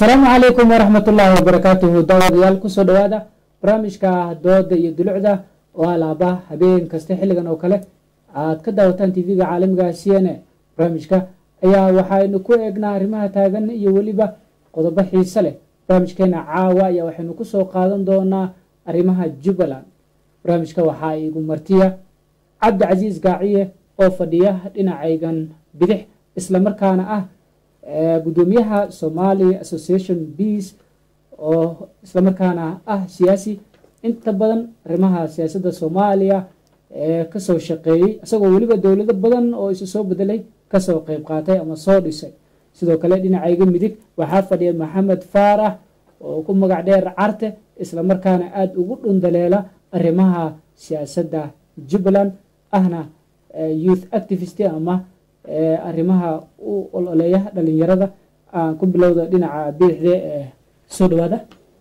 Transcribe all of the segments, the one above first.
asalaamu calaykum waraxmat ullaahi wabarakaatuhu daawadayaal kusoo dhowaada barnaamijka dooda iyo dulucda oo alaaba habeen kasta xilligan oo kale aad ka daawataan tv-ga caalamiga c n a barnaamijka ayaa waxaynu ku eegnaa arrimaha taagan iyo weliba qodobo xiise leh barnaamijkeena caawa ayaa waxaynu kusoo qaadan doonaa arrimaha jubbaland barnaamijka waxaa igu martiya cabdicasiis gaaciye oo fadhiya dhinacaygan bidix islamarkaana ah gudoomiyaha somali association beas oo islamarkaana ah siyaasi inta badan arrimaha siyaasadda soomaaliya ee kasoo shaqeeyey isagoo weliba dowlado badan oo isu soo bedelay kasoo qeyb qaatay ama soo dhisay sidoo kale dhinacayga midig waxaa fadhiya maxamed faarax oo ku magac dheer carte islamarkaana aada ugu dhundaleela arrimaha siyaasadda jubbaland ahna youth activist ama arrimaha u ololeeya dhalinyarada aan ku bilowda dhinaca bidixde ee soo dhawaada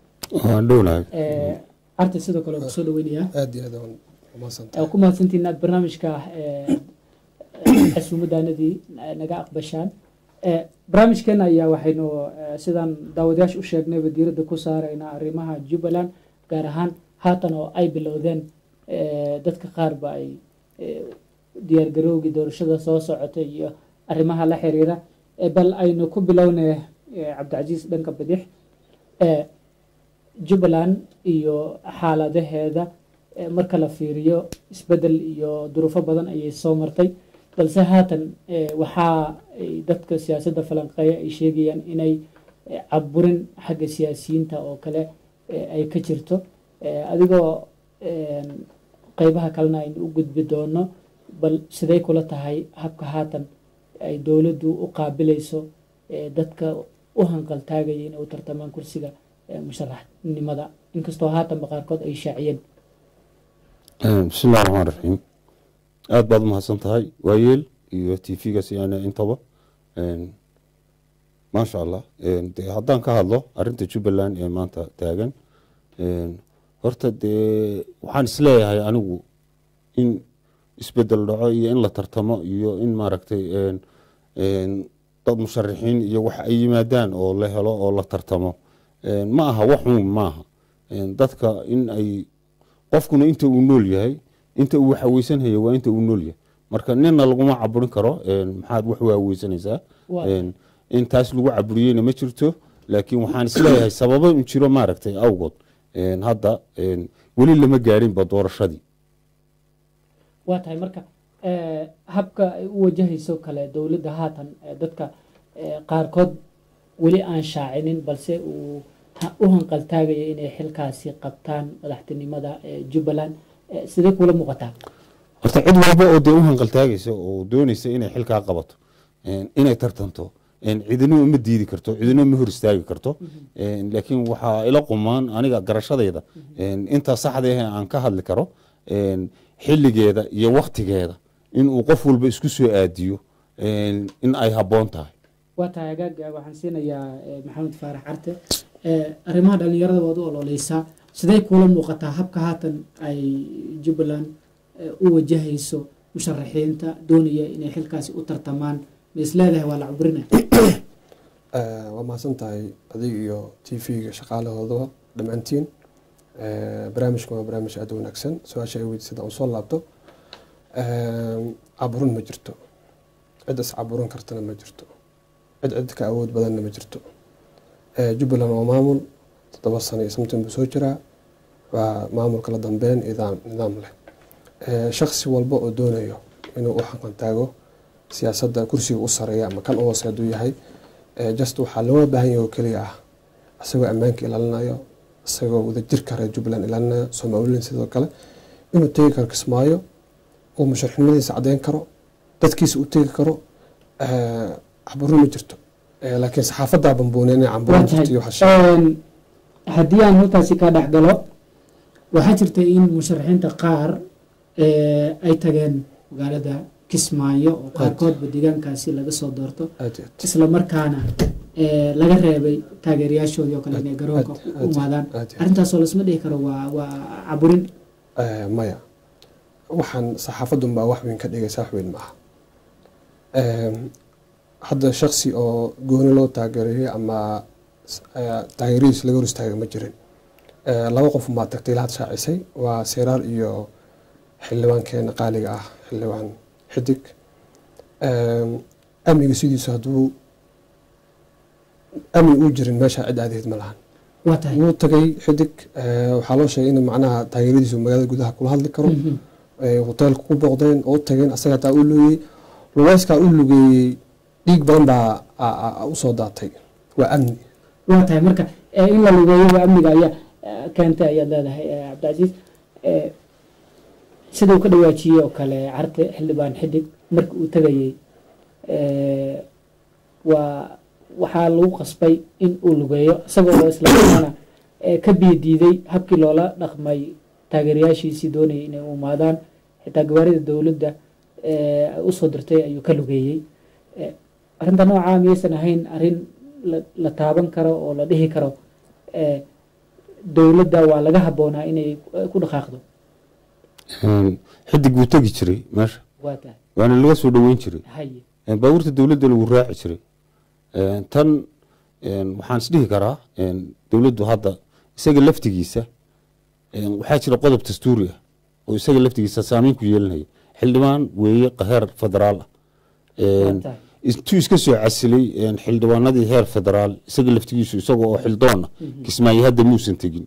carte sidoo kale kusoo dhaweynayaa aad iyo aad waan umahadsantahay ku mahadsantiin aad barnaamijka casuumaddaanadii naga aqbashaan barnaamijkeena ayaa waxaynu sidaan daawadayaasha u sheegnayba diiradda ku saaraynaa arrimaha jubbaland gaar ahaan haatan oo ay bilowdeen dadka qaarba ay diyaargarowgii doorashada soo socotay iyo arrimaha la xiriira bal aynu ku bilownay cabdicasiis dhanka bidix jubbaland iyo xaaladaheeda marka la fiiriyo isbedel iyo duruufo badan ayay soo martay balse haatan waxaa dadka siyaasadda falanqeeya ay sheegayaan inay caburin xagga siyaasiyiinta oo kale ay ka jirto adigoo qeybaha kalena aynu u gudbi doono bal siday kula tahay habka haatan ay dowladdu u qaabilayso dadka u hanqaltaagaya inay u tartamaan kursiga musharaxnimada inkastoo haatanba qaarkood ay shaaciyeen bismillahi raxmaan raxiim aada baad umahadsan tahay waayeel iyo t v-ga siyaane intaba maasha allah de haddaan ka hadlo arinta jubbaland ee maanta taagan horta dee waxaan isleeyahay anigu in isbedel dhaco iyo in la tartamo iyo in maaragtay dad musharaxiin iyo wax ay yimaadaan oo la helo oo la tartamo ma aha waxuun maaha dadka in ay qofkuna inta uu nool yahay inta uu waxaweysanhaya waa inta uu nool yahay marka nina laguma caburin karo maxaad wax waaweysanaysaa in taas lagu caburiyeyna ma jirto laakiin waxaan isleeyahay sababo un jiro maaragtay awgood hadda weli lama gaadhinba doorashadii waa tahay marka habka ay u wajahayso kale dowladda haatan dadka qaarkood weli aan shaacinin balse uu u hanqaltaagaya inay xilkaasi qabtaan madaxtinimada jubbaland sidee kula muuqataa horta cid walba oo dee u hanqaltaagaysa oo doonaysa inay xilkaa qabato inay tartanto cidino ma diidi karto cidino ma hor istaagi karto laakiin waxaa ila qumaan aniga garashadayda intaa saxda ah aan ka hadli karo xilligeeda iyo waktigeeda inuu qof walba isku soo aadiyo in ay habboon tahay waa tahay agaaga waxaan siinayaa maxamed faarax carte arrimaha dhalinyarada waad u ololeysaa sidee kuula muuqataa habka haatan ay jubbaland u wajahayso musharaxiinta doonaya inay xilkaasi u tartamaan ma is leedahay waa la caburina waa mahadsan tahay adig iyo t v-ga shaqaalahoodaba dhammaantiin barnaamijkan waa barnaamij aada wanaagsan su-aasha ay weydiisada aan soo laabto caburin ma jirto cid is caburin kartana ma jirto cid cid ka awood badanna ma jirto jubbaland waa maamul toddoba sano iyo samtin buu soo jiraa waa maamul kala dambeyn nidaam nidaam leh shaksi walba oo doonayo inuu u xaqan taago siyaasadda kursiga u sareeya ama kan u hoose hadduu yahay just waxaa looga baahan yahay oo keliya ah isagoo ammaanka ilaalinayo isagoo wadajirka reer jubbaland ilaalinayo somalilan sidoo kale inuu tegi karo kismaayo uu musharaxnimadiisa caddeyn karo dadkiisa u tegi karo caburin ma jirto laakiin saxaafadaa bambuune inay camburin jirto iyo waxaa haddii aan halkaasi ka dhex galo waxaa jirta in musharaxiinta qaar ay tageen magaalada kismaayo oo qaarkoodba deegaankaasi laga soo doorto aad iyo aad isla markaana laga reebay taageerayaashoodii oo kale inay garoonka Aad- u aad- imaadaan aad iyo aad. arrintaasoo lasma dhihi karo waa waa caburin Eh, maya waxaan saxaafadun baa wax weyn ka dhigaysa wax weyn maaha hadda shaksi oo gooni loo taageerayay ama eh, taageeradiisa laga hor istaaga ma jirin Eh, laba qof maa tagtay ilaa had shaacisay waa seeraar iyo xildhibaankeena qaaliga ah xildhibaan xidig Em, amniga sidiisu hadduu amni uu jirin meesha cid aadayd ma lahan waa tahay wuu tagay xidig eh, waxaa loo sheegay in macnaha taageeradiisu magaalada gudaha kula hadli karo Mhm. ay hoteelka ku booqdeen oo u tageen asaga taa u lugeyey lugeyskaa u lugeeyey dhiig badan baa a- a- a- usoo daatay waa amni waa tahay marka eh, in la lugeeyo amniga ayaa eh, keentay ayaad leedahay eh, cabdicasiis Eh, sida uu ka dhawaajiyey oo kale carte xildhibaan xidig marka uu tegayey eh, waa waxaa lagu qasbay in uu lugeeyo isagoo oo islamarkaana eh, ka biyo diiday habkii loola dhaqmay taageerayaashiisii doonayay inay u imaadaan xitaa gawaarida dowladda eh, ay usoo dirtay ayuu ka lugeeyey Eh, arrinta noocaa miyaysan ahayn arrin la- la taaban karo oo la dhihi karo eh, dowladda waa laga habboonaa inay eh, ku dhaqaaqdo Een, xidig wuu tegi jiray meesha waa tahay waana laga soo dhoweyn jiray haye Een, baabuurta dowladda lagu raaci jiray Een, tan een, waxaan isdhihi karaa een, dowladdu hadda isaga laftigiisa een, waxaa jira qodob dastuuri ah oo isaga laftigiisa saameyn ku yeelanaya xildhibaan weeye heer federaal ah Een, Waa tahay. intuu iska soo casilay een, xildhibaanadii heer federaal isaga laftigiisu isaga oo xildoona kismaayo hadda muusan tegin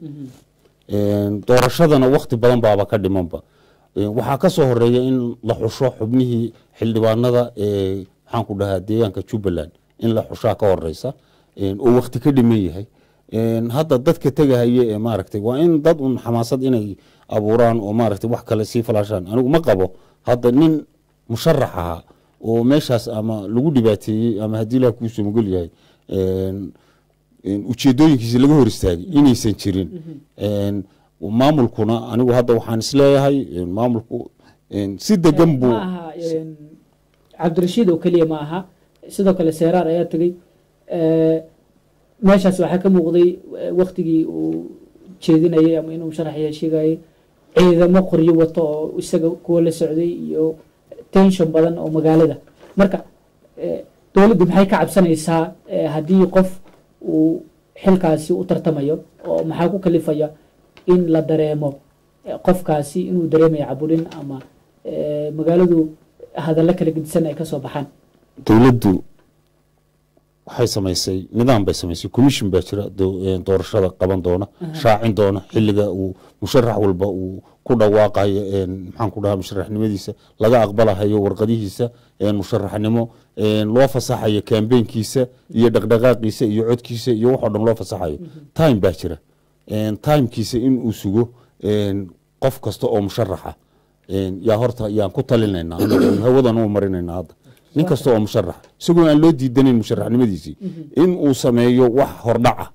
Een, doorashadana wakti badan baaba ka dhimanba Een, waxaa ka soo horeeya in la xusho xubnihii xildhibaanada ee maxaan ku dhahaa deegaanka jubbaland in la xushaa ka horeysa Een, oo wakti ka dhiman yahay Een, hadda dadka tegahaya ee maaragtay waa in dad un xamaasad inay abuuraan oo maaragtay wax kale sii falaashaan anigu ma qabo hadda nin musharax ahaa oo meeshaas ama lagu dhibaateeyey ama haddii ilaah kuu somogol yahay Een, een, ujeedooyinkiisi laga hor istaagay inaysan jirin Een, maamulkuna anigu hadda waxaan isleeyahay een, maamulku een, si degan buu ma aha een, cabdirashiid oo keliya ma aha sidoo kale seeraar ayaa tegey Eh, meeshaas waxaa ka muuqday eh, waktigii uu jeedinayay ama inuu sharaxya sheegayay ciidamo qoryo wato oo isaga kuwa la socday iyo tension badan oo magaalada marka eh, dowladdu maxay ka cabsanaysaa eh, haddii qof uu xilkaasi u tartamayo oo maxaa ku kalifaya in la dareemo eh, qofkaasi inuu dareemayo caburin ama eh, magaaladu hadallo kala gedisan ay ka soo baxaan dowladdu waxay samaysay nidaam bay samaysay commission baa jira do- een, doorashada qaban doona shaacin doona xiliga uu musharax walba uu ku dhawaaqayo een, maxaan ku dhahaa musharaxnimadiisa laga aqbalahayo warqadihiisa een, musharaxnimo een, loo fasaxayo kambeynkiisa iyo dhaqdhaqaaqiisa iyo codkiisa iyo waxoo dhan loo fasaxayo time baa jira Een, timekiisa in uu sugo een, qof kasta oo musharaxa een, yaa horta yaan ku talinaynaa anaga oon hawadan u marinaynaa hadda nin kasta oo musharax isagoo aan loo diidanayn musharaxnimadiisii in uu sameeyo wax hordhaca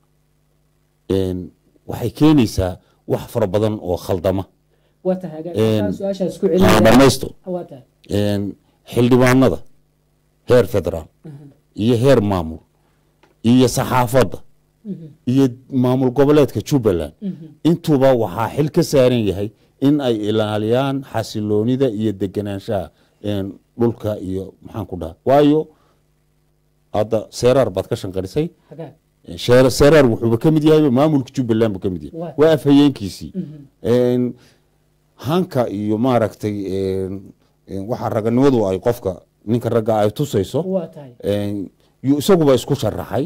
Een, waxay keenaysaa wax fara badan oo khaldama waa tahay Een, hagaag su-aashaas ku aan celinaya dhamaysto waa tahay Een, xildhibaanada heer federaal iyo heer maamul iyo saxaafadda iyo maamul goboleedka jubbaland intuuba waxaa xil ka saaran yahay in ay ilaaliyaan xasiloonida iyo deganaanshaha een, dhulka iyo maxaan ku dhaha waayo hadda seeraar baad ka shanqarisay hagaag sheer- seeraar wuxuuba ka mid yahay maamulka jubbaland buu ka mid yahay Waa. waa afhayeenkiisii Een, hanka iyo maaragtay een, een, waxa raganimadu ay qofka ninka ragga ay tusayso waa tahay Een, yu isaguba isku sharaxay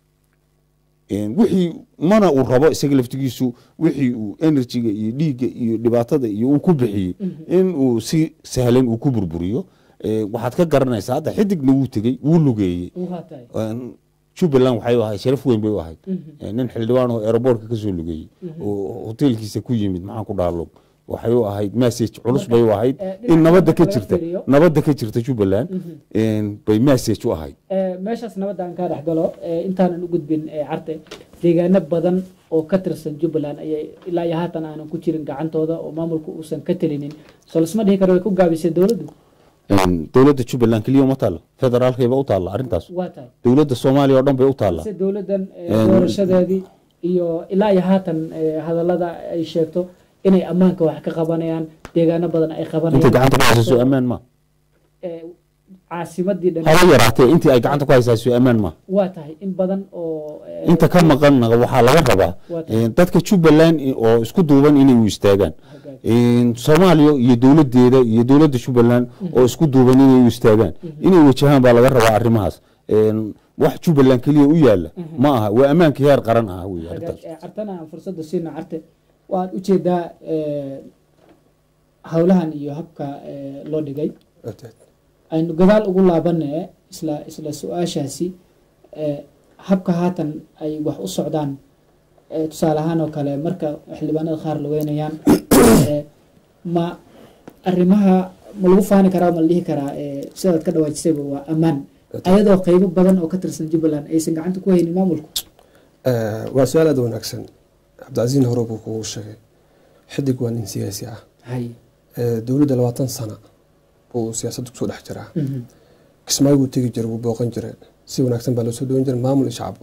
Een, wixii mana uu rabo isaga laftigiisu wixii uu enerjiga iyo dhiigga iyo dhibaatada iyo uu ku bixiyey in uu si sahlan uu ku burburiyo Een, waxaad ka garanaysaa hadda xidigna wuu tegey wuu lugeeyey waa tahay Een, jubbaland waxay u ahayd sharaf weyn bay u ahayd Een, nin xildhibaan oo aeroboortka ka soo lugeeyey oo hoteelkiisa ku yimid maxaan ku dhaha log waxay u ahayd message culus bay u ahayd eh, in dhinaca nabadda ka laga jirta fiiriyo. nabadda ka jirta jubbaland Een, bay message u ahayd Eh, meeshaas nabadda aan kaa dhex galo eh, intaanan u gudbin eh, carte deegaano badan oo ka tirsan jubbaland ayay ilaa iyo haatan aanan ku jirin gacantooda oo maamulku uusan ka telinin soo lasma dhihi karo way ku gaabisay dowladdu Een, dowladda jubbaland keliya uma taalla federaalkayba u taalla arrintaas waa tahay dowladda soomaaliya oo dhan bay u taalla se dowladdan eh, Een- doorashadeedii iyo ilaa iyo haatan eh, hadallada ay sheegto inay ammaanka wax ka qabanayaan deegaano badan ay inta qabanayaan gacanta ku haysaso ammaan ma Eh, caasimadii dhan haba yaraatee intii ay gacanta ku haysaa soo ammaan maaha waa tahay in badan oo eh, inta ka maqanna waxaa laga rabaa Waa tahay. eh, dadka jubbaland i- oo isku duuban inay u istaagaan hagaag. Eh, soomaaliya iyo dowladeeda iyo dowladda jubbaland oo isku duuban inay u istaagaan inay wajahaan baa laga rabaa arrimahaas Eh, wax jubbaland keliya u yaala ma aha waa ammaankii heer qaran ah wey hagaag. arrintaas Eh, cartana aan fursadda siina carte waad ujeedaa eh, howlahan iyo habka eh, loo dhigay aynu gadaal ugu laabanee isla isla su-aashaasi eh, habka haatan ay wax u socdaan eh, tusaale ahaan oo kale marka xildhibaanada qaar la weynayaan eh, ma arrimaha ma lagu faani karaa ma la dhihi karaa eh, sidaad ka dhawaajisayba waa ammaan ayadoo qeybo badan oo ka tirsan jubbaland aysan gacanta ku haynin maamulku waa su-aal aad u wanaagsan cabdicasiin hore buu kugu sheegay xidig waa nin siyaasi ah hay Eh, dowladda labaatan sana buu siyaasadda kusoo dhex jiraa Mhm. kismaayo buu tegi jiray wuu booqan jiray si wanaagsan baa loo soo dhawan jiray maamul iyo shacbo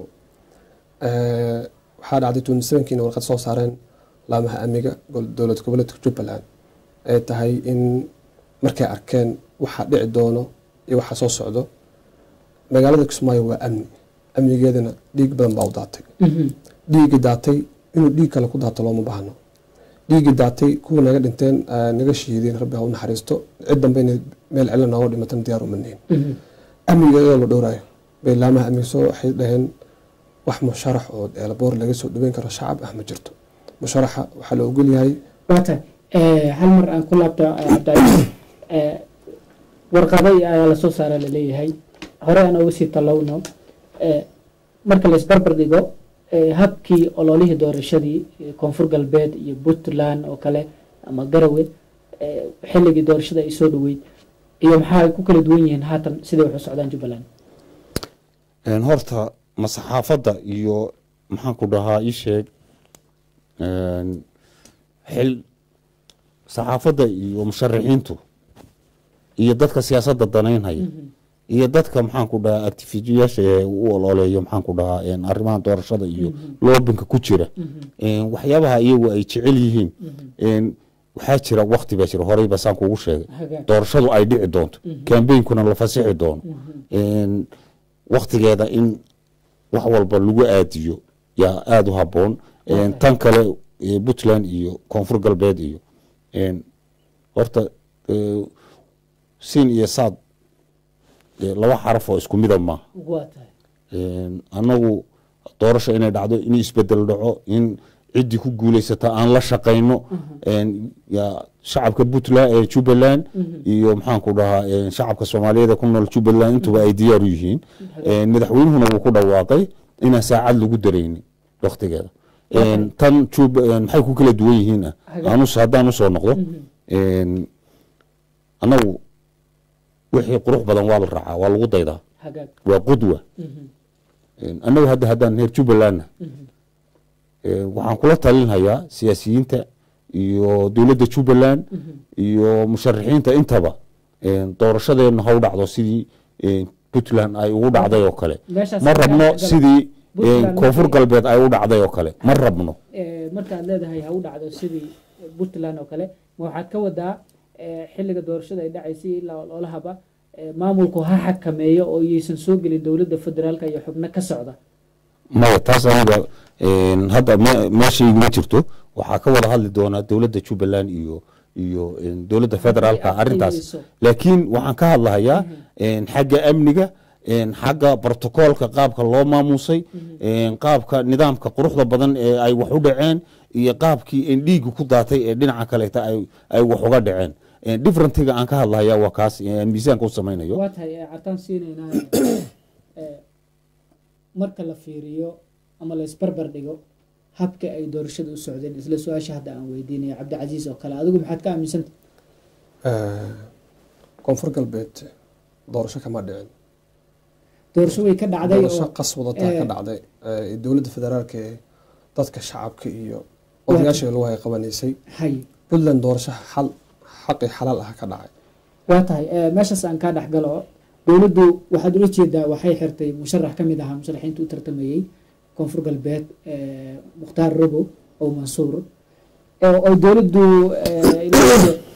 Eh, waxaa dhacday twenty sevenkiina warqad soo saareen laamaha amniga gol- dowlad goboleedka jubbaland ay tahay in markay arkeen waxa dhici doono iyo waxa soo socdo magaalada kismaayo waa amni amnigeedana dhiig badan baa u daatay Mhm. dhiiggii daatay inuu dhiig kale ku daato looma baahno dhiiggii daatay kuwa naga dhinteen aa naga shiideen rabbi ha u naxariisto cid dambe inay meel cilo nooga dhimatan diyaar uma nihin Mhm. amniga iyadoo la dhowraayo bay laamaha amniga soo waxay dhaheen wax musharax oo eelaboor laga soo dhaweyn karo shacab ah ma jirto musharaxa waxaa la ogol yahay waa tahay Eh, hal mar aan ku laabto eh, cabdicasiis Eh, warqado ayaa lasoo saara laleeyahay hore aan uga sii talowno Eh, marka laisbarbar dhigo eh, habkii ololihii doorashadii eh, koonfur galbeed iyo puntland oo kale ama garawe eh, xilligii doorashada ay soo dhaweyd iyo maxaa ay ku kala duwan yihiin haatan siday wax u socdaan jubbaland Een, horta ma saxaafadda iyo maxaan ku dhahaa ii sheeg een, xil saxaafadda iyo musharaxiintu iyo dadka siyaasadda danaynhaya iyo dadka maxaan ku dhahaa actifijiyaasha ee u ololeeyo maxaan ku dhahaa een, arrimaha doorashada iyo loobinka ku jira Een, waxyaabaha iyagu ay jecel yihiin een, waxaa jira wakti baa jira horey ba saan kugu sheegay Hagaag. doorashadu ay dhici doonto kambeynkuna la fasixi doono Een, waktigeeda in wax walba lagu aadiyo yaa aada u haboon Een, tan kale eh, puntland iyo koonfur galbeed iyo een, horta eh, siin iyo saad eh, laba xaraf oo isku mida maaha waa tahay Een, annagu doorasho inay dhacdo in isbedel dhaco in ciddii ku guuleysata aan la shaqayno Een, yaa shacabka puntland ee jubbaland iyo maxaan ku dhahaa een, shacabka soomaaliyeed ee ku nool jubbaland intuba ay diyaar u yihiin Een, madaxweynuhuna wuu ku dhawaaqay inaan saacad lagu daraynin waktigeeda Een, tan Jub- een, maxay ku kala duwan yihiin ah Hagaag. Aan us- haddaan usoo noqdo Een, annagu wixii qurux badan waa la raacaa waa lagu daydaa hagaag waa qudwa Een, annagu hadda haddaan reer jubbalandna een, waxaan kula talinhayaa siyaasiyiinta iyo dowladda jubbaland iyo musharaxiinta intaba een, doorashadeena ha u dhacdo sidii een, puntland ay ugu dhacday oo kale Meeshaas ma rabno ayaa- sidii een, Puntland koonfur markay- galbeed ay u dhacday oo kale ma rabno Eh, markaad leedahay ha u dhacdo sidii puntland oo kale ma waxaad ka wadaa eh, xilliga doorashada ay dhacaysay ilaa ololahaba eh, maamulku ha xakameeyo oo iyaysan soo gelin dowladda federaalka iyo xubno ka socda maya taas aniga een, hadda me- meeshayguma jirto waxaa ka wada hadli doonaa dowladda jubbaland iyo iyo een, dowladda federaalka Ay arrintaas adkayso. laakiin waxaan ka hadlahayaa een, xagga amniga een, xagga brotocoolka qaabka loo maamusay een, qaabka nidaamka quruxda badan ee ay wax u dhaceen iyo qaabkii een, dhiigga ku daatay ee dhinaca kaleeta ay ay wax uga dhaceen Een, differentiga aan ka hadlahayaa waa kaas ee aan miisaanka u samaynayo waa tahay eh, cartaan siinaynaa eh, marka la fiiriyo ama la isbarbar dhigo habka ay doorashada u socdeen isla su-aasha hadda aan weydiinaya cabdicasiis oo kale adigu maxaad ka aaminsanta eh, koonfur galbeed doorasho kama dhicin doorasho way ka dhacday doorasho oo qas wadataa eh, ka dhacday Eh, dowladda federaalka ee dadka shacabka iyo odayaasha lagu hay qabanaysay hay puntland doorasho xal xaqi xalaal ah ka dhacay waa tahay eh, meeshaas aan kaa dhex galo dowladdu waxaad ula jeedaa waxay xirtay musharax ka mid ahaa musharaxiinta u tartamayey koonfur galbeed eh, mukhtaar robo oo mansuur oo oo dowladdu eh, ilaa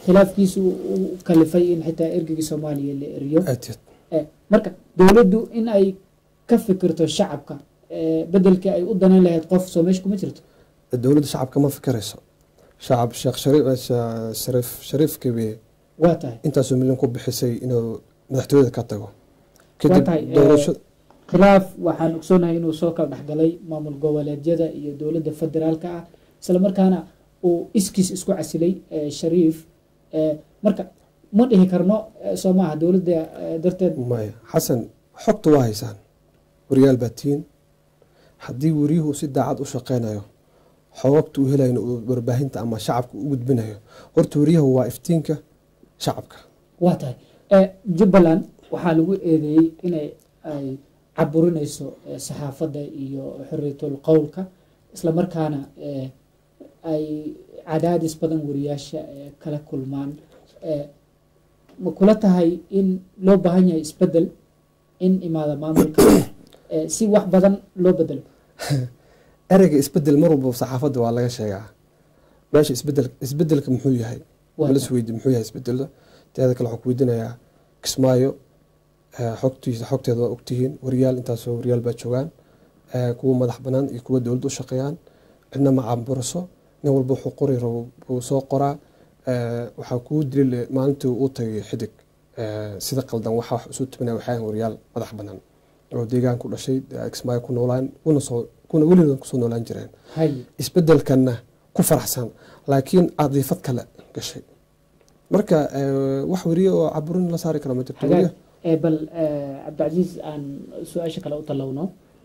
khilaafkiisu u kalifay in xitaa ergegii soomaaliya la eriyo aad iyo Eh, marka dowladdu in ay ka fikirto shacabka eh, bedelkii ay u danayn lahayd qof soo meesha kuma jirto aad dowladda shacabka ma fikirayso shacab sheekh shariif Sha- shariif shariif kabiye waa tahay intaasoo milyan ku bixisay inuu madaxtooyada ka tago kadib tahay, eh, doorasho khilaaf waxaan ogsoonahay inuu soo kala dhexgalay maamul goboleedyada iyo dowladda federaalka ah isla markaana uu iskiis isku casilay eh, shariif Eh, marka ma dhihi karno eh, soo maaha dowladda eh, darteed maya xasan xogta waa haysaan wariyaal baa tihiin haddii wariyuhu si daacad u shaqeynayo xogagta uu helayo uu warbaahinta ama shacabka u gudbinayo horta wariyahu waa iftiinka shacabka waa tahay Eh, jubbaland waxaa lagu eedeeyey inay ay caburinayso eh, saxaafadda iyo xorriyatul qowlka isla markaana eh, ay cadaadis badan wariyaasha eh, kala kulmaan Eh, ma kula tahay in loo baahan yahay isbedel in imaada maamulka eh, si wax badan loo bedelo ereyga isbedel mar walba saxaafadda waa laga sheegaa meesha isbedel isbedelka muxuu yahay Waa malas weydi muxuu yahay isbedelda teeda kale waxaan ku weydiinayaa kismaayo eh, xogtiisa xogteeda waa ogtihiin wariyaal intaasoo wariyaal baa joogaan eh, kuwa madax banaan iyo kuwa dowladda u shaqeeyaan cidna ma caamburiso nin walba wuxuu qori rabo buu soo qoraa Eh, waxaa kuu dilile maalintii uu tagay xidig eh, sida qaldan waxa wax isu tibinaya waxay ahayn wariyaal madax banaan oo deegaan ku dhashay eh, kismaayo ku noolaan kuna soo kuna weligood kusoo noolaan jireen hay isbedelkanna ku faraxsan laakiin cadiifad kale gashay marka eh, wax weriye oo caburin la saari kara ma jirto hagaag weriye Eh, bal eh, cabdicasiis aan su-aasha kale u tallowno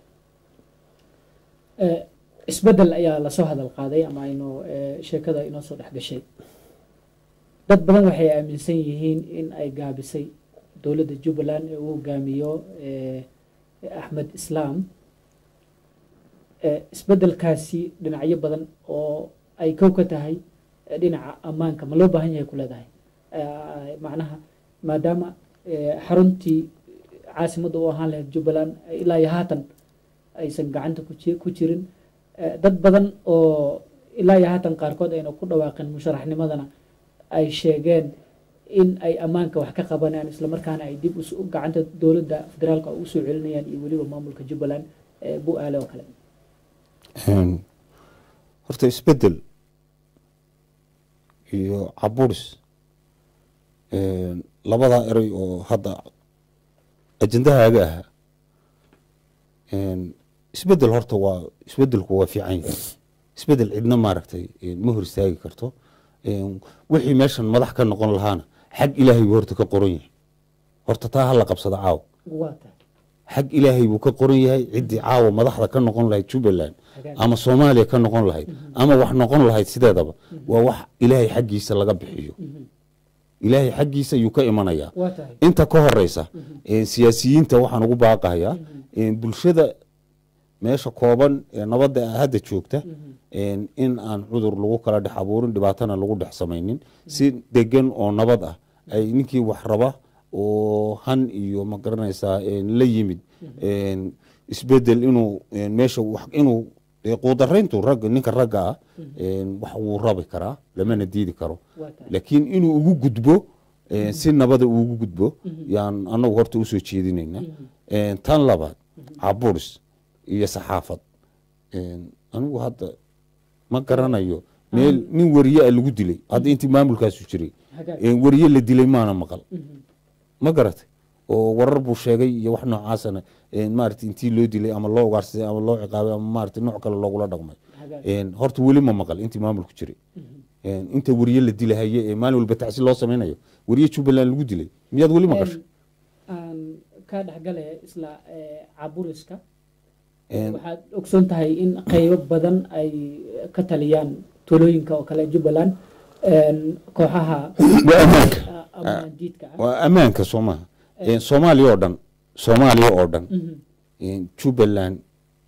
Eh, isbedel ayaa lasoo hadal qaaday ama aynu eh, sheekada inoo soo dhex gashay dad badan waxay aaminsan yihiin in ay gaabisay dowladda jubbaland ee uu hogaamiyo eh, axmed islaam Eh, isbedelkaasi dhinacyo badan oo ay kow ka tahay eh, dhinaca ammaanka ma loo baahan yahay ku leedahay Eh, macnaha maadaama eh, xaruntii caasimadda u ahaan lahayd jubbaland eh, ilaa iyo haatan aysan gacanta ku ji- ku jirin Eh, dad badan oo ilaa iyo haatan qaarkood ayna ku dhawaaqin musharaxnimadana ay sheegeen in ay ammaanka wax ka qabanayaan islamarkaana ay dib us- gacanta dowladda federaalka ugu soo celinayaan iyo weliba maamulka jubbaland eh, bu-aale oo kale Een, horta isbedel iyo caburis een, labadaa erey oo hadda ajendahaaga ahaa een, isbedel horta waa isbedelku waa fiican yahay isbedel cidna maaragtay een, ma hor istaagi karto een, wixii meeshan madax ka noqon lahaana xag ilaahay buu horta ka qoran yahay horta taa hala qabsada caawa waa tahay xag ilaahay buu ka qoran yahay ciddii caawa madaxda ka noqon lahayd jubbaland Hagaag. ama soomaaliya ka noqon lahayd ama wax noqon lahayd sideedaba waa wax ilaahay xaggiisa laga bixiyo ilaahay xaggiisa ayuu ka imanayaa waa tahay inta ka horeysa ee siyaasiyiinta waxaan ugu baaqayaa ee bulshada meesha kooban ee nabadda ah hadda joogta een, in aan cudur lagu kala dhex abuurin dhibaatana lagu dhex samaynin si degan oo nabad ah ay ninkii wax raba oo han iyo ma garanaysaa een, la yimid een, isbedel inuu een, meesha wax inuu dee quudarayntu ragga ninka ragga ah een, wax wuu rabi karaa lamana diidi karo waa tahay laakiin inuu ugu gudbo eh, si nabada uu ugu gudbo yaan anagu horta usoo jeedinayna Eh, tan labaad caburis iyo saxaafad Eh, anigu hadda ma garanayo meel nin wariye a lagu dilay hadda intii maamulkaasu jiray hagaag Eh, wariye la dilay maana maqal ma garatay oo warar buu sheegay iyo wax noocaasana eh, maarata intii loo dilay ama loo ugaarsaday ama loo ciqaabay ama maarata nooc kale loogula dhaqmay hagaag Een, horta weli ma maqal intii maamulku jiray Een, inta wariye la dilahaye ee maalin walba tacsi loo samaynayo wariye jubbaland lagu dilay miyaad weli maqasho aan ka dhexgalaya isla eh, caburiska Een, waxaad ogsoon tahay in qaybo badan ay ka taliyaan tuulooyinka oo kale jubbaland een, kooxaha waa ammaanka ah, ama diidka ah waa ammaanka soo maha Een, soomaaliya oo dhan soomaaliya oo dhan Mhm. Een, jubbaland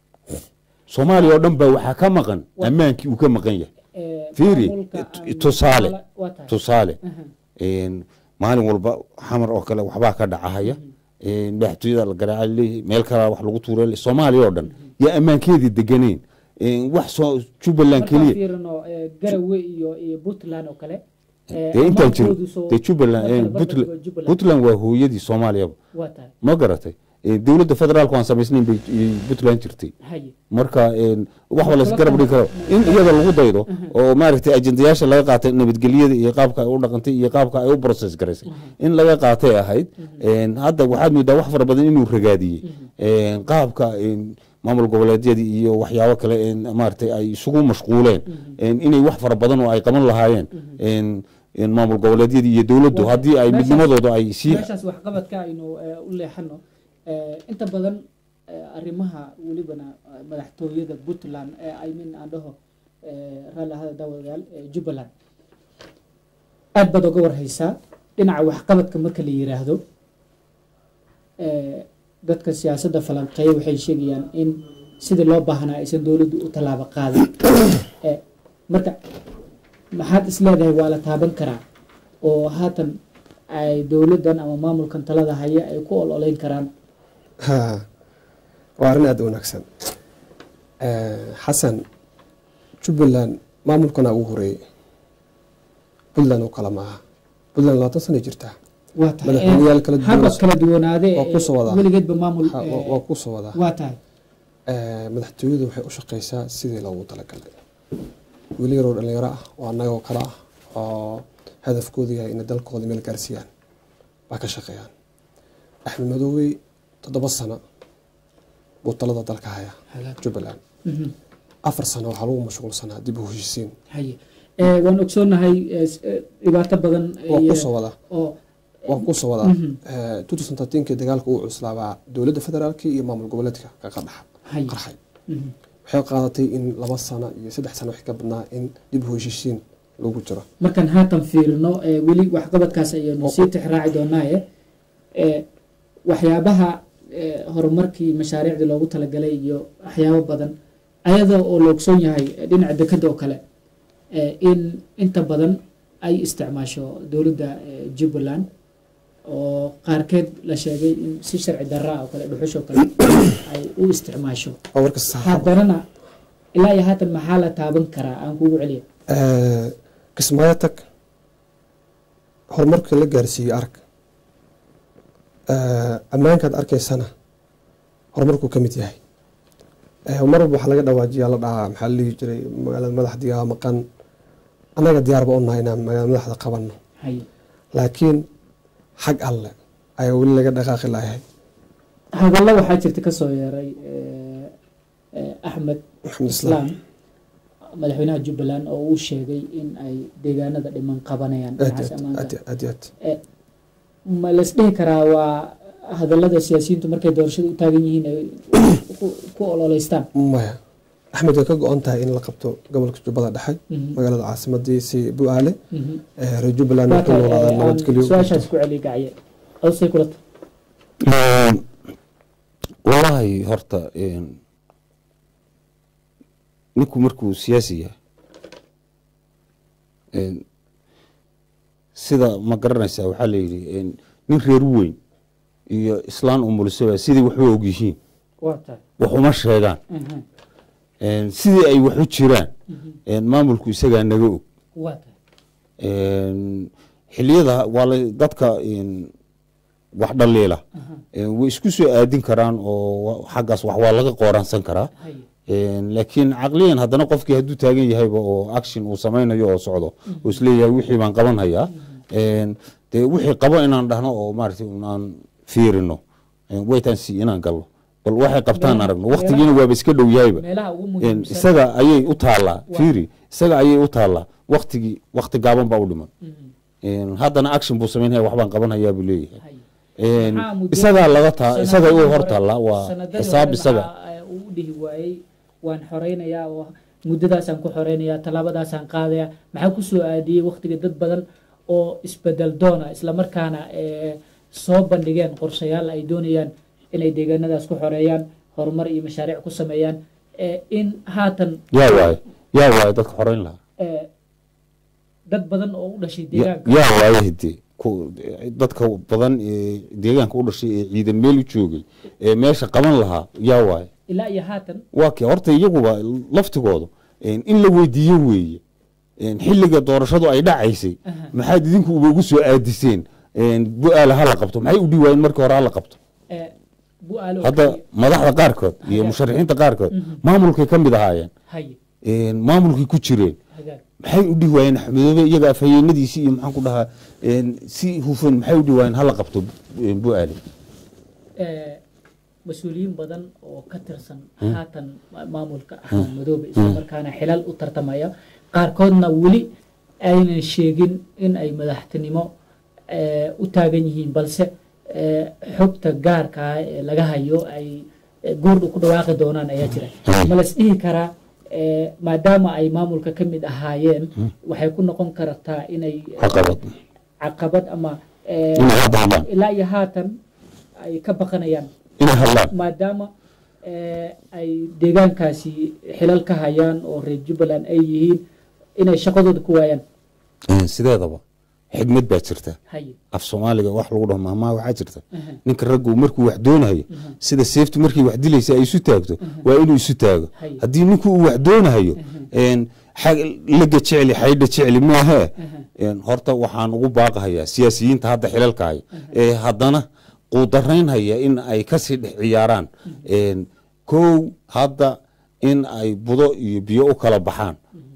soomaaliya oo dhan baa waxaa ka maqan ammaankii uu ka maqan yahay Eh, fiiri maamulka t- aan- tusaale waa tahay tusaale Aha. Een, maalin walba xamar oo kale waxbaa ka dhacahaya Een, madaxtooyada la garaaca leeyahay meel kale wax lagu tuura soomaaliya oo dhan yaa ammaankeedii deganeyn Een, wax soo jubbaland markaan keliya fiirino eh, garawe iyo iyo puntland oo kale Eh, dee intaan jirin amaankoodu soo- dee jubbaland marka la eh, barbar Puntland- dhigo Jubbaland. puntland waa hooyadii soomaaliyaba waa tahay ma garatay Eh, dowladda federaalku aan samaysnayn bay eh, puntland jirtay haye marka een, wax ba las garab dhigi karo in iyada lagu daydo oo maaragtay ajendayaasha laga qaatay nabadgelyada iyo qaabka ay u dhaqantay iyo qaabka ay u process garaysay in laga qaatay ahayd Een, hadda waxaad moodaa wax fara badan inuu ragaadiyey Een, qaabka een, maamul goboleedyadii iyo waxyaabo kale een, maaragtay ay isugu mashquuleen Een, inay wax fara badan oo ay qaban lahaayeen Een, een, maamul goboleedyadii iyo dowladdu Waa- haddii ay meeshaas- midnimadooda ay sii meeshaas waxqabadka aynu eh, u leexano Eh, inta badan eh, arrimaha welibana eh, madaxtooyada puntland ee i mean aan dhaho eh, raalli ahada daawadayaal eh, jubbaland aad baad oga warhaysaa dhinaca waxqabadka marka la yiraahdo eh, dadka siyaasadda falanqeeya waxay sheegayaan in sidii loo baahnaa aysan dowladdu u tallaabo qaadin Eh, marka maxaad is leedahay waa la taaban karaa oo haatan ay dowladdan ama maamulkan talada haya ay ku ololeyn karaan Ha, waa arrin aada u wanaagsan Eh, xasan jubbaland maamulkana ugu horeeyey puntland oo kale maaha puntland labaatan sanay jirtaa waa tahay Madaxweyneyaal kala duwan- haba kala duwanaade waa ku soo wadaa. weligeedba maamul Ha, eh, waa- waa ku soo wadaa waa tahay Eh, madaxtooyadu waxay u shaqeysaa sidii loogu talagalay weli yaroo dhalinyaro ah oo annagoo kale ah oo hadafkoodu yahay inay dalkooda meel gaarsiiyaan baa ka shaqeeyaan axmed madoowey toddoba sano buu talada dalka hayaa Hagaag. jubbaland Mhm. afar sano waxaa lagu mashquulsanaa dib u heshiisiin haye Eh, waan ogsoonahay eh, s- eh, dhibaato badan waa iyo- kusoo wadaa oo waa kusoo wadaa Mhm. two thousand thirteenkii dagaalka uu cuslaabaa dowladda federaalka iyo maamul goboleedka ka qadhax haye qarxay Mhm. waxay qaadatay in laba sano iyo saddex sano wixii ka badnaa in dib u heshiisiin lagu jiro markaan haatan fiirino eh, weli waxqabadkaas ayaynu Oo- sii tixraaci doonaaye eh, waxyaabaha eh, horumarkii mashaariicdii loogu talagalay iyo waxyaabo badan ayadoo oo la ogsoon yahay eh, dhinaca dekada oo kale eh, in inta badan ay isticmaasho dowladda eh, jubbaland oo qaarkeed la sheegay in si sharci darra oo kale dhuxushoo kale ay u isticmaasho oo warka saxaaba haddanana ilaa iyo haatan maxaa la taaban karaa aan kugu celiya kismaayo tag horumarka la gaarsiiyey arag ammaankaad arkaysana horumarkuu ka mid yahay Eh, mar walba waxaa laga dhawaajiyaa la dhahaa maxaa la dhihi jiray magaalada madaxdiga maqan annaga diyaarba u nahay inaan magaalada madaxda qabanno haye laakiin xag alle ayaa weli laga dhaqaaqi layahay hadallo waxaa jirta ka soo yeeray eh, eh, axmed maxamed islaam islaam madaxweynaha jubbaland oo uu sheegay in ay deegaanada dhiman qabanayaan aad dhinacaas aad ammaanka aad aad aad Eh, ma las dhihi karaa waa hadallada siyaasiyiintu markay doorashada u taagan yihiin ay ku- ku ololeystaan maya axmed way ka go-an tahay in la qabto gobolka jubbada dhexe Mhm. magaalada caasimadii si bu-aale Mhm. Eh, reer jubbaland Waa waxay tahay, noolaadaan eh, aan nabadgelyo su-aashaas ku celiya gacye awsay kula tahay Een, walahi horta een, ninku markuu siyaasi yahay een, sida ma garanaysaa waxaa layidhi een, nin reer weyn iyo islaan umulisaba sidii waxba og yihiin waa tahay wax uma sheegaan Mhm. Een, sidii ay wax u jiraan Mhm. een, maamulku isagaa naga og waa tahay Een, xiliyada waa la- dadka een, wax dhaliila Aha. Een, way isku soo aadin karaan oo wa- xaggaas wax waa laga qooransan karaa haye Een, laakiin caqliyan haddana qofkii hadduu taagan yahayba oo action uu samaynayo oo socdo oo isleeyahay wixii baan qaban hayaa Een, dee wixii qabo inaan dhahno oo maaragtay aan fiirino Een, waytaan si inaan galno bal waxay qabtaan Meelaha- aragno waqtigiina waaba iska dhow yahayba meelaha ugu Een, muhiimsan isaga ayay u taallaa Waa. fiiri isaga ayay u taallaa waqtigii waqti gaaban baa u dhiman Mhm. Een, haddana action buu samaynaya waxbaan qaban hayaa buu leeyahay haye Een, Maxaa muddo- isagaa laga taa isaga u sanadadii hor hore- taallaa waa sanadadii xisaab hore isaga maxaa, eh, uu u dhihi waayey waan xoreynayaa oo muddadaasaan ku xoreynayaa tallaabadaasaan qaadayaa maxaa ku soo aadiyey waqtiga dad badan oo isbedel doona islamarkaana eh, soo bandhigeen qorshayaal ay doonayaan inay deegaanadaas ku xoreeyaan horumar iyo mashaariic ku sameeyaan eh, in haatan yaa waaye yaa waaye dadka xoreyn lahaa eh, dad badan oo u dhashay Ya- deegaanka yaa waaye hidee ku- dadka badan ee deegaanka u dhashay ee ciidan meel u joogay ee meesha qaban lahaa yaa waaye ilaa iyo haatan waa kee horta iyaguba laftigoodu een, in la weydiiyo weeye een, xilliga doorashadu ay dhacaysay Aha. maxaad idinku uba ugu soo aadiseen een, bu-aala hala qabto maxay u dhihi waayeen markii hore hala qabto Eh, bu-aalo hadda kaliya. madaxda qaarkood iyo Hagaag. musharaxiinta qaarkood Mhm. maamulkay ka mid ahaayeen haye een, maamulkay ku jireen hagaag maxay u dhihi waayeen axmedoobe iyaga afhayeenadiisii iyo maxaan ku dhahaa een, si hufan maxay u dhihi waayeen hala qabto een, bu-aale Eh, mas-uuliyiin badan oo ka tirsan haatan ma- maamulka axmed madoobe isla markaana xilal u tartamaya qaarkoodna weli aynan sheegin in ay madaxtinimo eh, u taagan yihiin balse eh, xogta gaarka ah ee laga hayo ay eh, goordhu ku dhawaaqi doonaan ayaa jira ma las dhihi karaa eh, maadaama ay maamulka ka mid ahaayeen waxay ku noqon kartaa inay eh, caqabad caqabad ama eh, inay hadda hadlaan ilaa iyo haatan ay ka baqanayaan inay hadlaan maadaama eh, ay deegaankaasi xilal ka hayaan oo reer jubbaland ay yihiin inay shaqadooda ku waayaan Een, sideedaba xigmad baa jirta haye af soomaaliga wax lagu dhaho mahmaa waxaa jirta Aha. ninka raggu markuu wax doonayo sida seeftu markii wax dilaysa ay isu taagto waa inuu isu taago Haye. haddii ninku uu wax doonayo een, xag- laga jecli xaydha jecli maahee een, horta waxaan ugu baaqahayaa siyaasiyiinta hadda xilalka haya ee haddana quudaraynhaya in ay kasii dhex ciyaaraan een, kow hadda in ay budo iyo biyo u kala baxaan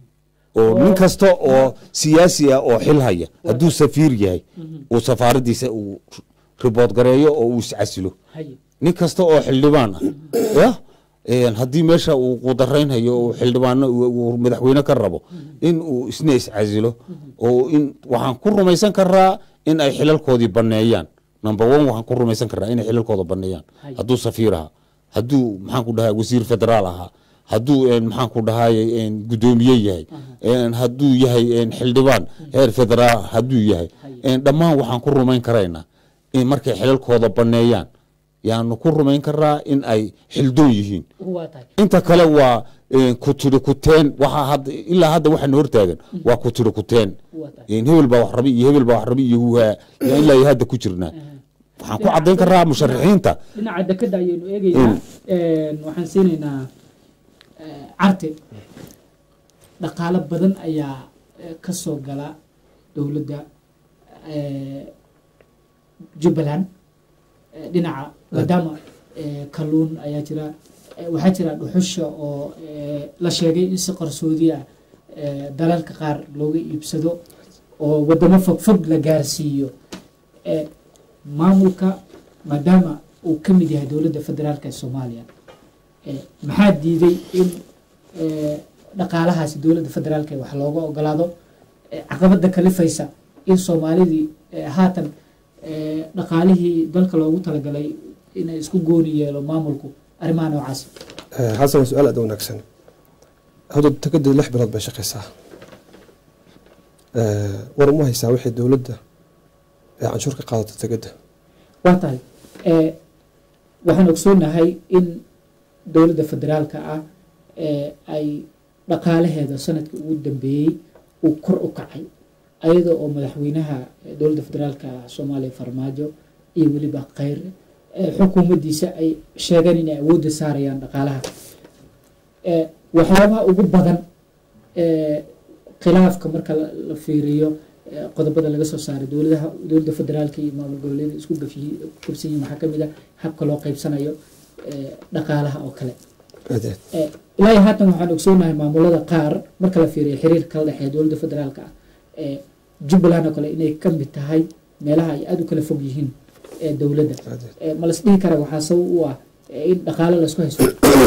oo nin kasta oo siyaasi ah oo xil haya hadduu safiir yahay uu safaaradiisa uu ribood gareeyo oo uu iscasilo haye nin kasta oo xildhibaan ah yah een, haddii meesha uu qudaraynhayo oo xildhibaano uu- uu madaxweyne ka rabo in uu isna iscasilo oo in waxaan ku rumaysan karaa in ay xilalkoodii baneeyaan number one waxaan ku rumaysan karaa inay xilalkooda baneeyaan Haye. hadduu safiir ahaa hadduu maxaan ku dhahaa wasiir federaal ahaa hadduu een, maxaan ku dhahay een, guddoomiye yahay een, hadduu yahay een, xildhibaan heer federaal hadduu yahay een, dhammaan waxaan ku rumayn karaynaa in markay xilalkooda baneeyaan yaanu ku rumayn karaa in ay xildoon yihiin waa tahay inta kale waa een, ku tiri kuteen waxaa hadda ilaa hadda waxaana hortaagan waa ku tiri kuteen waa tahay een, hebel baa wax rabi iyo hebel baa wax rabi iyo huhaa yaa ilaa iyo hadda ku jirnaa waxaan ku caddayn karaa musharaxiinta dhinaca dekada ayaynu eegaynaa waxaan siinaynaa eh, carte dhaqaalo badan ayaa eh, ka soo gala dowladda eh, jubbaland eh, dhinaca maadaama eh, kalluun ayaa jira eh, waxaa jira dhuxusha oo eh, la sheegay in si qarsoodi ah eh, dalalka qaar looga iibsado oo wadamo fogfog la gaarsiiyo eh, maamulka maadaama uu ka mid yahay dowladda federaalka ee soomaaliya eh, maxaa diiday in eh, dhaqaalahaasi dowladda federaalka wax looga ogolaado eh, caqabada kalifaysa in soomaalidii eh, haatan eh, dhaqaalihii dalka loogu talagalay inay isku gooni yeelo maamulku arrimaha noocaas Eh, xasan waa su-aal aad u wanaagsan hadda tekada lix bilood bay shaqaysaa Eh, war uma haysaa wixii dowladda ee canshuur ka qaadato tekada waa tahay eh, waxaan ogsoonahay in dowladda federaalka ah eh, ay dhaqaalaheeda sanadkii ugu dambeeyey uu kor u kacay ayada oo madaxweynaha eh, dowladda federaalka soomaaliya farmaajo iyo weliba kheyr eh, xukuumaddiisa ay sheegeen inay awoodda saarayaan dhaqaalaha eh, waxyaabaha ugu badan eh, khilaafka marka la la fiiriyo eh, qodobada laga soo saaray dowladaha dowladda federaalka iyo maamul goboleeda isku gafiyi- gabsan yihiin waxaa ka mid a habka loo qaybsanayo eh, dhaqaalaha oo kale aad aad Eh, ilaa iyo haatan waxaan ogsoonahay maamulada qaar marka la fiiriyo xiriirka kala dhexeeya dowladda federaalka ah ee jubbaland oo kale inay ka mid tahay meelaha ay aada u kala fog yihiin ee dowladda aad aad Eh, ma las dhihi kara waxaa sabab u ah eh, in dhaqaalo laisku haysto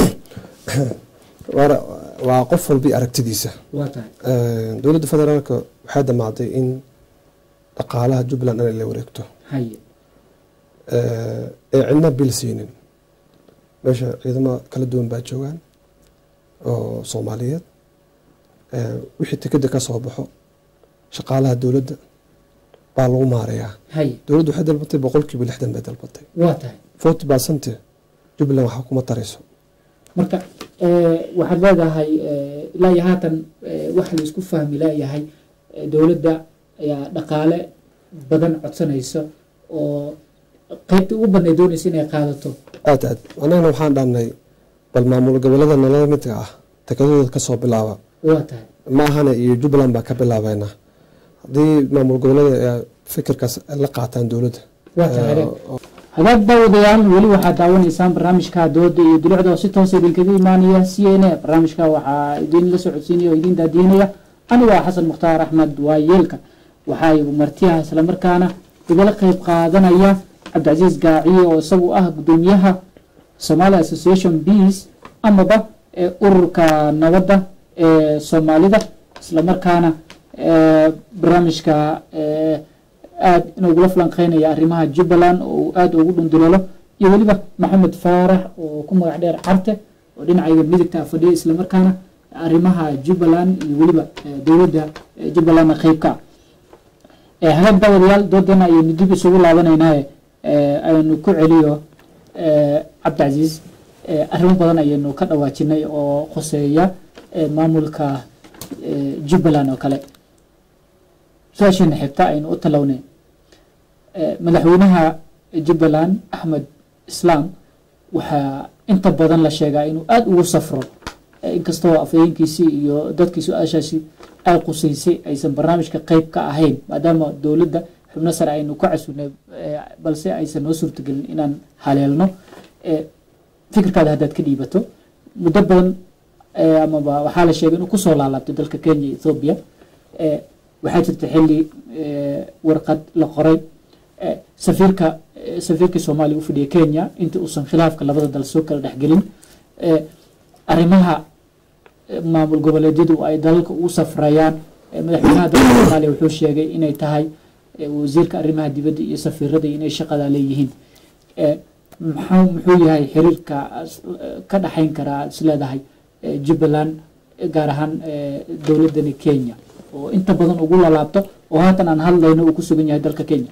waana waa qof walba iyo aragtidiisa waa tahay Eh, dowladda federaalka waxay damacday in dhaqaalaha jubbaland dhan ay la wareegto haye Eh, ee cidna bil siinin meesha ciidamo kala duwan baa joogaan oo soomaaliyeed Eh, wixii tekeda ka soo baxo shaqaalaha dowladda baa lagu maarayaa haye dowladdu waxay dalbatay boqolkiiba lixdan bay dalbatay waa tahay forty percent jubbaland waxba kuma tarayso marka eh, waxaad leedahay eh, ilaa iyo haatan eh, waxa laisku fahmi leeyahay eh, dowladda ayaa dhaqaale badan codsanaysa oo qaybta ugu badnay doonaysa inay qaadato aad aad annagana waxaan dhahnay bal maamul gobolada nolola midka ah tekadooda ka soo bilaaba waa tahay ma ahana iyo jubbaland baa ka bilaabeynaa haddii maamul goboleeda ay fikirkaas la qaataan dowladda waa tahay Eh, hagaag daawadayaal weli waxaad daawanaysaan barnaamijka dooda iyo dulucda oo si toosa idinkaga imaanaya c n a barnaamijka waxaa idin la socodsiinaya oo idin daadiinaya anigu waa xasan mukhtaar axmed waayeelka waxaa igu martiyaha islamarkaana igala qeyb qaadanaya cabdicasiis gaaciye oo isagu ah gudoomiyaha somali association beas amaba ee ururka nabadda ee soomaalida islamarkaana ee barnaamijka ee aada inugula falanqeynaya arrimaha jubbaland oo uu aada ugu dhundulolo iyo weliba maxamed faarax oo ku magac dheer carte oo dhinacayga midigta fadhiya islamarkaana arrimaha jubbaland iyo weliba eh, dowladda eh, jubbalandna qeyb ka ah hagaag daawadayaal doodana ayaynu dib isugu laabanaynaye aynu ku celiyo eh, cabdicasiis eh, arrimo badan ayaynu ka dhawaajinay oo khuseeya eh, maamulka eh, jubbaland oo kale su-aasheena xigta aynu u talawnay Eh, madaxweynaha jubbaland axmed islaam waxaa inta badan la sheegaa inuu aada ugu safro Eh, inkastoo afhayeenkiisii iyo dadkii su-aashaasi ay qusaysay aysan barnaamijka qeyb ka ahayn maadaama dowladda xubno sare aynu ka casugnay eh, balse aysan noo suurtagelin inaan haleelno Eh, fikirkaada haddaad ka dhiibato muddo badan eh, amaba waxaa la sheegay inuu kusoo laalaabtay dalka kenya iyo ethoobia Eh, waxaa jirta xilli eh, warqad la qoray eh, safiirka eh, safiirkii soomaaliya u fadhiya kenya intii uusan khilaafka labada dal soo kala dhexgelin eh, arrimaha eh, maamul goboleedyadu ay dalalka u safrayaan eh, madaxweynaha dalka soomaaliya wuxuu sheegay inay tahay eh, wasiirka arrimaha dibadda iyo safiirada inay shaqada leeyihiin Eh, maxaa muxuu yahay xiriirka as- eh, ka dhaxayn karaa is leedahay eh, jubbaland eh, gaar ahaan eh, dowladani kenya oo inta badan ugu lalaabto oo haatan aan hadlayno uu ku sugan yahay dalka kenya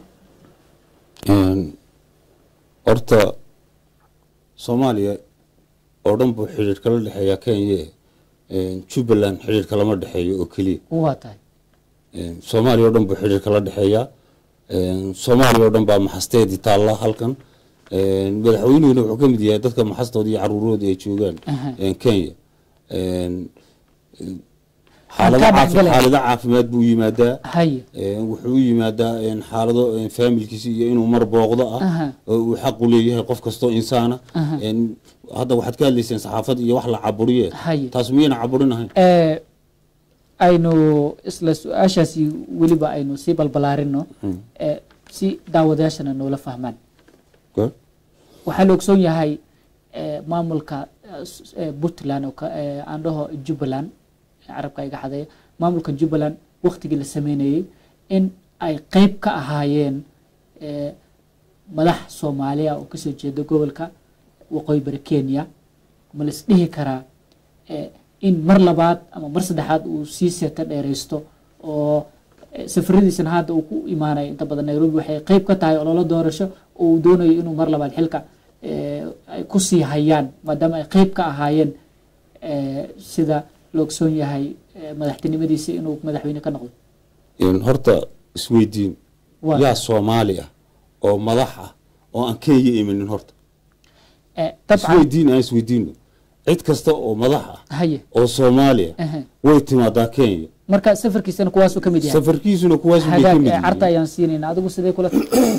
Een, horta soomaaliya oo dhan buu xidhiir kala dhexeeya kenya een, jubbaland xidhiir kalama dhexeeyo oo keliya waa tahay Een, soomaaliya oo dhan buu xidhiir kala dhexeeya Een, soomaaliya oo dhan baa maxasteedii taalla halkan Een, madaxweynuhuna wuxuu ka mid yahay dadka maxastooda iyo caruurooda ay joogaan Aha. een, kenya Een, een, Aan xaalado kaa caafi- dhexgalay. xaalado caafimaad buu yimaadaa haye Een, wuxuu u yimaadaa een, xaalado een, faamilkiisa iyo inuu mar booqdo ah Aha. oo uu xaq u leeyahay qof kastoo insaana Aha. Een, hadda waxaad ka hadlayseen saxaafad iyo wax la caburiye Haye. taas miyayna caburinahayn Eh, aynu isla su-aashaasi weliba aynu sii balbalaarino eh, si daawadayaashana noola fahmaan Good. waxaa la ogsoon yahay eh, maamulka eh, s- eh, puntland oo ka- eh, aan dhaho jubbaland carabka iga xadeeya maamulka jubbaland waktigii la sameynayey in ay qeyb ka ahaayeen eh, madax soomaaliya oo kasoo jeeda gobolka waqooyi bari kenya ma la isdhihi karaa eh, in mar labaad ama mar saddexaad uu sii seeta dheeraysto oo eh, safaradiisana hadda uu ku imaanayo inta badan nairobi waxay qeyb ka tahay ololo doorasho oo uu doonayo inuu mar labaad xilka eh, ay ku sii hayaan maadaama ay qeyb ka ahaayeen eh, sida la ogsoon yahay eh, madaxtinimadiisa inuu madaxweyne ka noqdo Een, horta isweydiin Waa. yaa soomaali ah oo madax ah oo aan kenya iminin horta Eh, dabcan isweydiin aan isweydiino cid kasta oo madax ah haye oo soomaaliya Aha. way timaadaa kenya marka safarkiisana kuwaasuu ka mid yahay safarkiisuna kuwaas bay ka hagaag mid eh, carta yihiin ayaan siinayna adigu sidee kula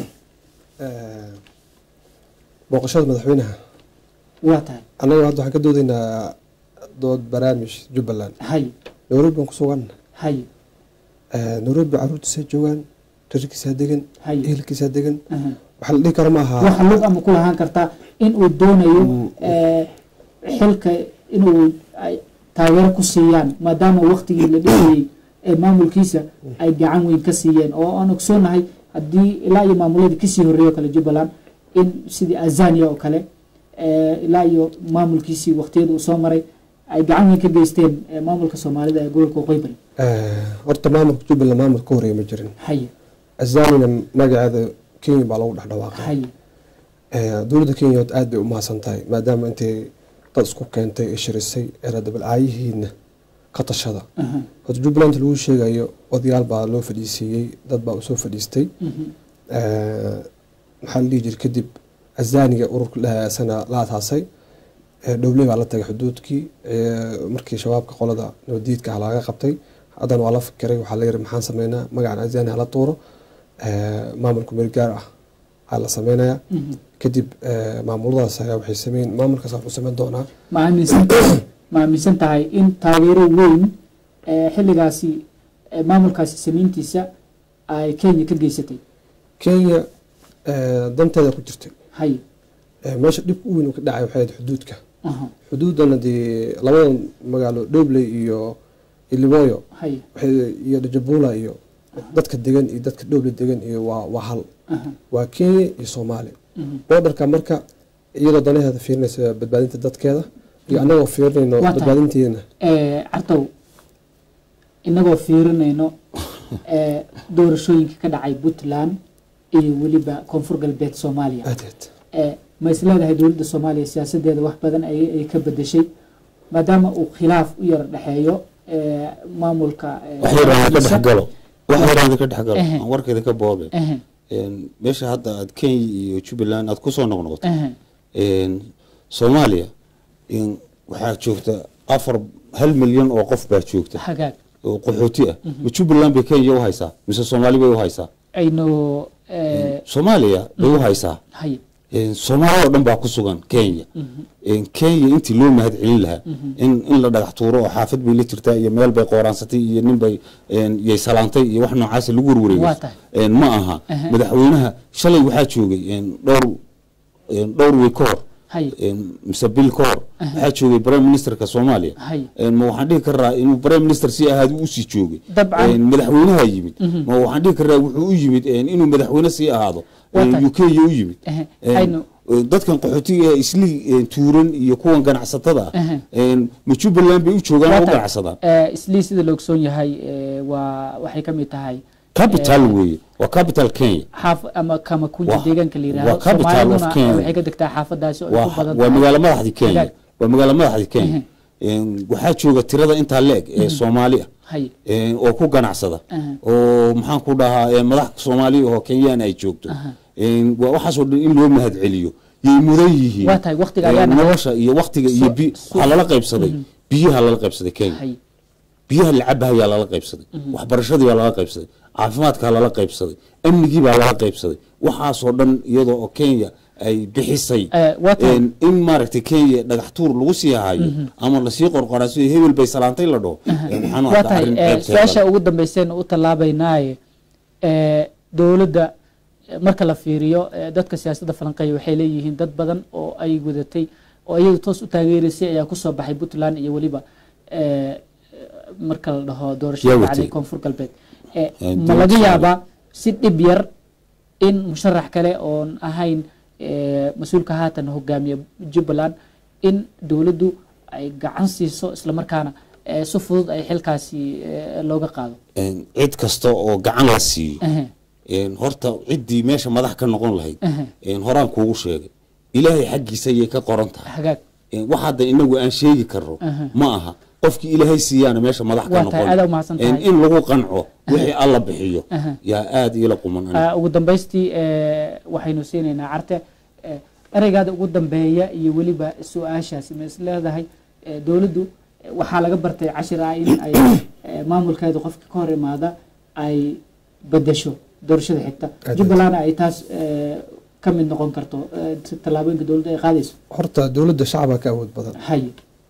eh, booqashada madaxweynaha waa tahay annaga hadda waxaan ka doodaynaa dood barnaamij jubbaland haye nairobi baan ku sugan haye nairobi caruurtiisaa joogaan rarkiisaa degan Haye. ehelkiisaa degan aha. waxaa la dhihi kara maaha waxa lug ama ku lahaan kartaa in uu doonayo eh, xilka inuu ay taageero ku siiyaan maadaama waktigii la dhisayey ee maamulkiisa ay gacan weyn ka siiyeen oo aan ogsoonahay haddii ilaa iyo maamuladii kasii horreeyo kale jubbaland in sidii azania oo kale eh, ilaa iyo maamulkiisii waktiyada uu soo maray ay gacan weyn ka geysteen eh, maamulka soomaalida ee gobolka waqooyi bari Eh, horta maamulka jubbaland maamul ka horeeya ma jirin haye azanina magaceeda kenya baa lagu dhex dhawaaqay haye Eh, dowladda kenya horta aad bay u mahadsan tahay maadaama intay dad isku keentay ee shirisay ee radabal-aayihiina ka tashada aha, horta jubbaland lagu sheegayo odayaal baa loo fadhiisiiyey dad baa usoo fadhiistay mhm, Eh, maxaa la dhihi jiray kadib azaniga ururka la- sana la asaasay Eh, dhowley baa la tagay xuduudkii Eh, markii shabaabka qolada nabadiidka ah laga qabtay haddana waa la fikiray waxaa la yiri maxaan sameynaa magacan azani hala tuuro Eh, maamulku meel gaar ah aa la sameynaya kadib eh, maamuladaas ayaa waxay sameyn maamulkaas wuxuu sameyn doonaa ma aaminsan ma aaminsan tahay in taageero weyn ee xilligaasi ee maamulkaasi samayntiisa ay kenya ka geysatay kenya eh, danteeda ku jirtay hay Eh, meesha dhibka u weyn uu ka dhacay waxay ahayd xuduudka aha xuduudana dee labadan magaalo dhobley iyo ilimoyo hay waxay iyo dajabula iyo dadka degan iyo dadka dhobley degan iyo waa waa hal aha waa kenya iyo soomaaliya mhm. boodarka marka iyadoo danaheeda fiirinaysa badbaadinta dadkeeda iyo annagoo fiirinayno Waa tahay. badbaadinteena Eh, cartow inagoo fiirinayno eh, doorashooyinka ka dhacay puntland iyo weliba koonfur galbeed soomaaliya aadeed Eh, ma is leedahay dowladda soomaaliya siyaasadeeda wax badan ay ay ka bedeshay maadaama uu khilaaf u yara dhexeeyo eh, maamulka eh, wax yaraan ka madaxdiisa. dhex galo wax yaraan ka dhex galo Ehe. aan warkeeda ka boobe Ehe, Een, meesha hadda aad kenya iyo jubbaland aad kusoo noqnoqoto ehe, Een, soomaaliya een, waxaa joogta afar hal milyan oo qof baa joogta hagaag oo qaxooti ah ma jubbaland bay kenya u haysaa mise soomaali bay u haysaa aynu eh, soomaaliya bay u haysaa hay Een, soomaali oo dhan baa ku sugan kenya Een, kenya intii loo mahad celin lahaa in in la dhagax tuuro oo xaafad bay la jirtaa iyo meel bay qooraansatay iyo nin bay een, yay salaantay iyo wax noocaas lagu Waa warwareegay tahay. Een, ma aha Aha. madaxweynaha shalay waxaa joogay een, dhowr een, dhowr wey ka hor hay een, mise bil ka hor waxaa joogay prime ministerka soomaaliya hay Een, ma waxaan dhihi karaa inuu prime minister si ahaad usii joogay Dabcan. Een, madaxweynaha yimid ma waxaan dhihi karaa wuxuu u yimid een, inuu madaxweyne sii ahaado Waa Een, tahay. uk u yimid Ehe, Een, aynu- een, dadkan qaxootiga ee isli een, tuuran iyo kuwan ganacsatada ah Ehe. een, ma jubbaland bay u joogaan oo u Waa tahay. ganacsadaan Eh, islii sida la ogsoon yahay eh, waa waxay ka mid tahay capital weeye waa capital kenya xaaf ama kama kunja Waa- deegaanka la waa yidhaahdo capital of soomaaliduna Kenya. eh, waxay ka degtaa xaafadaasi oo ay ku waa badan waa tahay magaalo madaxdii kenya Hagaag. waa magaalo madaxdii kenya Ehe. Een, waxaa jooga tirada intaa leeg ee soomaali ah hay Een, oo ku ganacsada Aha. oo maxaan ku dhahaa een, madax soomaali oo kenyaan ay joogto Een, waa waxaasoo dhan in loo mahad celiyo yay mudan yihiin Waa tahay, waqtiga Een, ayaana- nolosha iyo waqtiga iyo So- bi- so- waxaa lala qaybsaday biyaha lala qaybsaday kenya hay biyaha lacabahayaa lala qaybsaday waxbarashadii baa lala qaybsaday caafimaadkaa lala qaybsaday amnigii baa lala qaybsaday waxaasoo dhan iyadoo oo kenya ay bixisay Eh, waa tahay. Een, in maaragtay kenya dhagax tuur lagu sii hayo ama lasii qorqoraaso hebel bay salaantay la dhaho Een, waxaan u waa arkaa tahay arrin eh, ceebteeda su-aasha ugu dambeyseen u tallaabaynaaye eh, dowladda eh, marka la fiiriyo eh, dadka siyaasadda falanqeeya waxay leeyihiin dad badan oo ay wadatay oo iyagu toos u taageeraysay ayaa kusoo baxay puntland iyo weliba eh, marka la dhaho Yaa doorashada watay. dhacday koonfur galbeed Eh, Eh, ma dowladda laga Soomaaliya. yaabaa si dhib yar in musharax kale oon ahayn eh, mas-uulka haatan hogaamiya jubbaland in dowladdu ay gacan siiso islamarkaana eh, si fudud ay xilkaasi eh, looga qaado Een, cid kasta oo gacan la siiyo Ehe, Een, horta ciddii meesha madax ka noqon lahayd Ehe. een, horaan kuugu sheegay ilaahay xaggiisa ayay ka qoran tahay hagaag Een, wax hadda inagu aan sheegi karno Aha. ma aha qofkii ilaahay siiyaana meesha madax ka Waa tahay, aad u mahadsan noqon tahay. Een, in lagu qanco wixii alla bixiyo Aha. yaa aada iila quman aniga. Ah, ugu dambaystii eh, waxaynu siinaynaa carte eh, ereygaada ugu dambeeya iyo weliba su-aashaasi ma is leedahay eh, dowladdu eh, waxaa laga bartay cashir ah in ay eh, maamulkeedu qofka ka hor imaada ay bedesho doorashada xigta Aad jubbalandna ay taas eh, ka mid noqon karto eh, si tallaabooyinka dowladda ay qaadayso horta dowladda shacabaa ka awood badan hay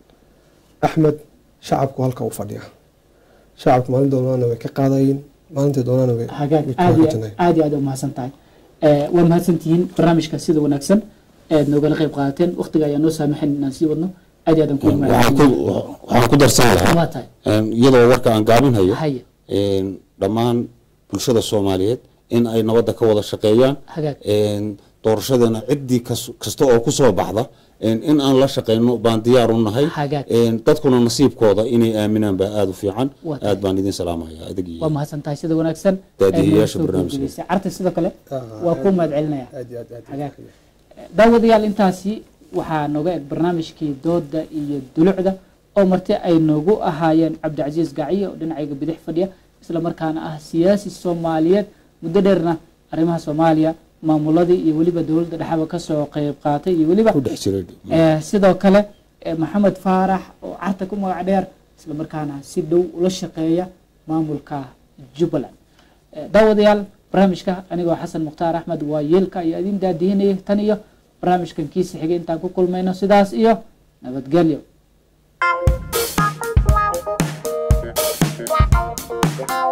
axmed shacabku halka u fadhiya shacabku maalin doonaana way ka qaadayin maalintii doonaana way hagaag way ka aad iyo hojinayaan. aad iyo aad u mahadsan tahay Eh, waa mahadsantihiin barnaamijka sida wanaagsan eed noogala qayb qaadateen waqtiga ayaa noo saamaxayn inaan sii wadno aad iyo aad aan ku waxaan mahadsantihiin ku waxaan ku darsan lahaa waa tahay een, iyadoo warka aan gaabinhayo Haye. een, dhammaan bulshada soomaaliyeed in ay nabadda ka wada shaqeeyaan Hagaag. een, doorashadeena ciddii kas- kasta oo ku soo baxda een, in aan la shaqeyno baan diyaar u nahay Hagaag. een, dadkuna nasiibkooda inay aaminaan baa aada u fiican Waa tahay. aad baan idin salaamaya adig iyo waa mahadsan tahay sida wanaagsan Daadihiyaasha ee noo soo barnaamijka. gudbisay. carta sidoo kale Ah, waa ku mahad celinaya aad iyo aad aad iyo Hagaag. aad. daawadayaal intaasi waxaa nooga eg barnaamijkii dooda iyo dulucda oo marti ay noogu ahaayeen cabdicasiis gaciye oo dhinacayga bidix fadhiya isla markaana ah siyaasi soomaaliyeed muddo dheerna arrimaha soomaaliya maamuladii iyo weliba dowladda dhexaba kasoo qeyb qaatay iyo weliba ku dhex jiray Eh, sidoo kale maxamed faarax oo carta ku magac dheer islamarkaana si dhow ula shaqeeya maamulka jubbaland daawadayaal barnaamijka anigoo xasan mukhtaar axmed waa yeelka ayaa idin daadihinayay tan iyo barnaamijkan kiisa xigay intaan ku kulmayno sidaas iyo nabadgelyo